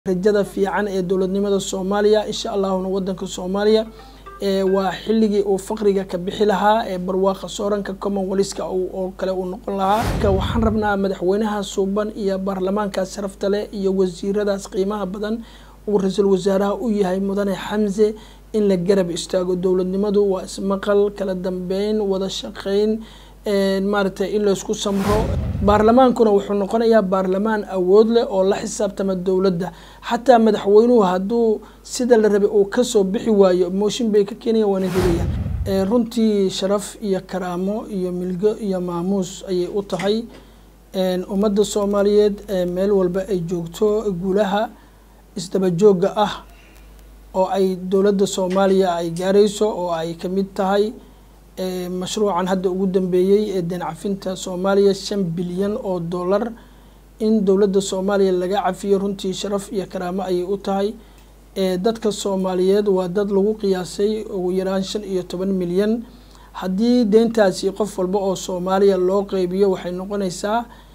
rajada fiican ee dowladnimada soomaaliya insha allahuna wadanka soomaaliya waa xilligii uu faqriga ka bixi lahaa ee barwaaqa sooranka commonwealthka oo kale uu noqon lahaa waxaan rabnaa madaxweynaha suuban iyo baarlamaankaas sharafta leh iyo wasiiradaas qiimaha badan uu ra-iisul wasaaraha u yahay mudane xamse in la garab istaago dowladnimadu waa ismaqal kala dambeyn wada shaqeyn maaragtay in laysku samro baarlamaankuna wuxuu noqonayaa baarlamaan awood leh oo la xisaabtama dowladda xataa madaxweynuhu hadduu sida la rabay uu kasoo bixi waayo mooshin bay ka keenaya waana helaya runtii sharaf iyo karaamo iyo milgo iyo maamuus ayay u tahay ummadda soomaaliyeed meel walba ay joogto guulaha isdaba joogga ah oo ay dowladda soomaaliya ay gaarayso oo ay kamid tahay mashruucan hadda ugu dambeeyey ee deen cafinta soomaaliya shan bilyan oo dollar in dowladda soomaaliya laga cafiyo runtii sharaf iyo karaamo ayay u tahay dadka soomaaliyeed waa dad lagu qiyaasay ugu yaraan shan iyo toban milyan haddii deentaasi qof walba oo soomaaliya loo qeybiyo waxay noqonaysaa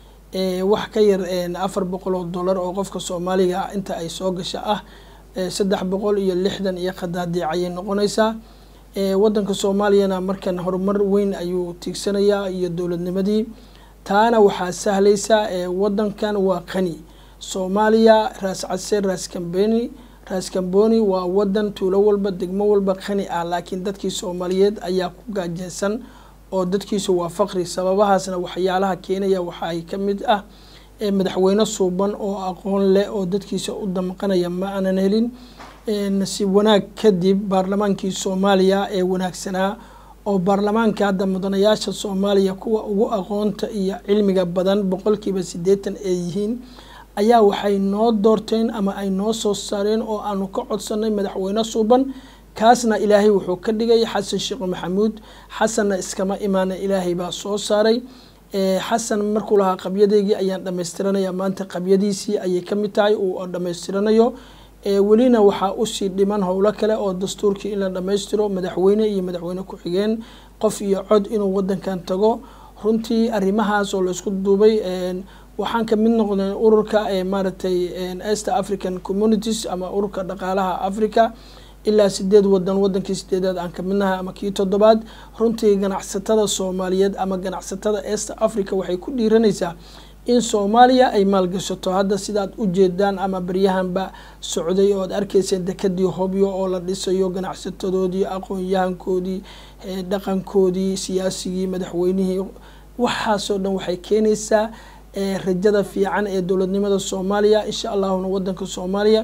wax ka yar afar boqol oo dollar oo qofka soomaaliga inta ay soo gasha ah saddex boqol iyo lixdan iyo khadaadiic ayay noqonaysaa wadanka soomaaliyana markan horumar weyn ayuu tiigsanayaa iyo dowladnimadii taana waxaa sahlaysa wadankan waa qani soomaaliya raas case raas kambeni raas kamboni waa wadan tuulo walba degmo walba qani ah laakiin dadkii soomaaliyeed ayaa ku gaajeysan oo dadkiisu waa faqri sababahaasna waxyaalaha keenaya waxaay ka mid ah madaxweyne suuban oo aqoon leh oo dadkiisa u damqanaya ma aanan helin nasiib wanaag kadib baarlamaankii soomaaliya ee wanaagsanaa oo baarlamaanka hadda mudanayaasha soomaaliya kuwa ugu aqoonta iyo cilmiga badan boqolkiiba siddeetan ay yihiin ayaa waxay noo doorteen ama ay noo soo saareen oo aanu ka codsanay madaxweyne suuban kaasna ilaahay wuxuu ka dhigay xasan sheekh maxamuud xasanna iskama imaana ilaahay baa soo saaray xasan markuu lahaa qabyadeygii ayaan dhamaystiranaya maanta qabyadiisii ayay kamid tahay uu dhamaystiranayo welina waxaa usii dhiman howlo kale oo dastuurkii in la dhammaystiro madaxweyne iyo madaxweyne ku-xigeen qof iyo cod inuu wadankan tago runtii arrimahaas oo laisku duubay waxaan ka mid noqday ururka maaragtay east african communities ama ururka dhaqaalaha africa ilaa sideed wadan wadankii sideedaad aan kamid nahay ama kii toddobaad runtii ganacsatada soomaaliyeed ama ganacsatada east africa waxay ku dhiiranaysaa in soomaaliya ay maalgashato hadda sidaad u jeedaan ama baryahanba socday oo ad arkayseen dekadii hobyo oo la dhisayo ganacsatadoodii aqoon-yahankoodii dhaqankoodii siyaasigii madaxweynihii waxaasoo dhan waxay keenaysaa rajada fiican ee dowladnimada soomaaliya insha allahuna wadanka soomaaliya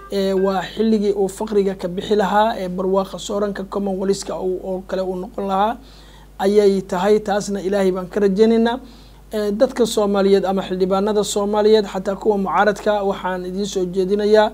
waa xilligii uu faqriga ka bixi lahaa ee barwaaqa sooranka commonwealthka oo kale uu noqon lahaa ayay tahay taasna ilaahay baan ka rajeynaynaa dadka soomaaliyeed ama xildhibaanada soomaaliyeed xataa kuwa mucaaradka waxaan idiin soo jeedinayaa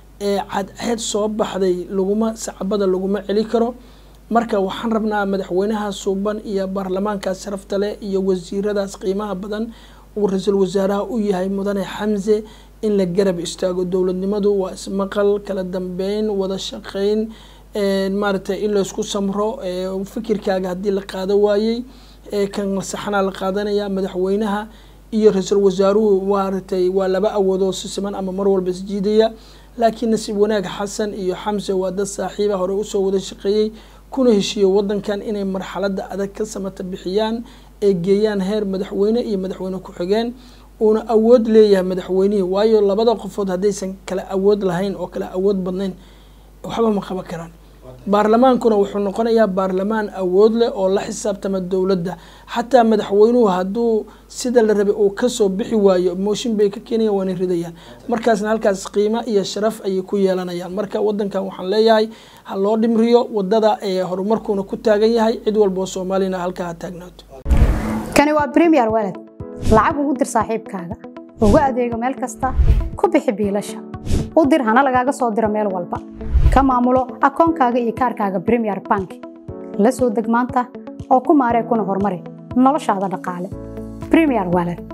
cadceed soo baxday laguma sacbada laguma celi karo marka waxaan rabnaa madaxweynaha suuban iyo baarlamaankaas sharafta leh iyo wasiiradaas qiimaha badan uu ra-iisul wasaaraha u yahay mudane xamse in la garab istaago dowladnimadu waa ismaqal kala dambeyn wada shaqeyn maaragtay in laysku samro fikirkaaga haddii la qaado waayey kan saxanaa la qaadanaya madaxweynaha iyo ra-iisul wasaaruhu maaragtay waa laba awoodoo si siman ama mar walba isjiidaya laakiin nasiib wanaag xasan iyo xamse waa dad saaxiiba hore usoo wada shaqeeyey kuna heshiiyo wadankan inay marxalada adag ka samata bixiyaan ee geeyaan heer madaxweyne iyo madaxweyne ku-xigeen uuna awood leeyahay madaxweynihii waayo labada qofood haddaysan kala awood lahayn oo kala awood badnayn waxba ma qaban karaan baarlamaankuna wuxuu noqonayaa baarlamaan awood leh oo la xisaabtama dowladda xataa madaxweynuhu hadduu sida la rabay uu kasoo bixi waayo mooshin bay ka keenayan waana ridayaan markaasna halkaas qiimo iyo sharaf ayay ku yeelanayaan marka wadankan waxaan leeyahay ha loo dhimriyo wadada ee horumarkuuna ku taagan yahay cid walboo soomaaliyana halkaa ha taagnaato kani waa premier walad lacag ugu dir saaxiibkaaga ugu adeego meel kasta ku bixi biilasha u dir hana lagaaga soo diro meel walba ka maamulo akoonkaaga iyo kaarkaaga bremier bank la soo deg maanta oo ku maaree kuna horumari noloshaada dhaqaale bremier walad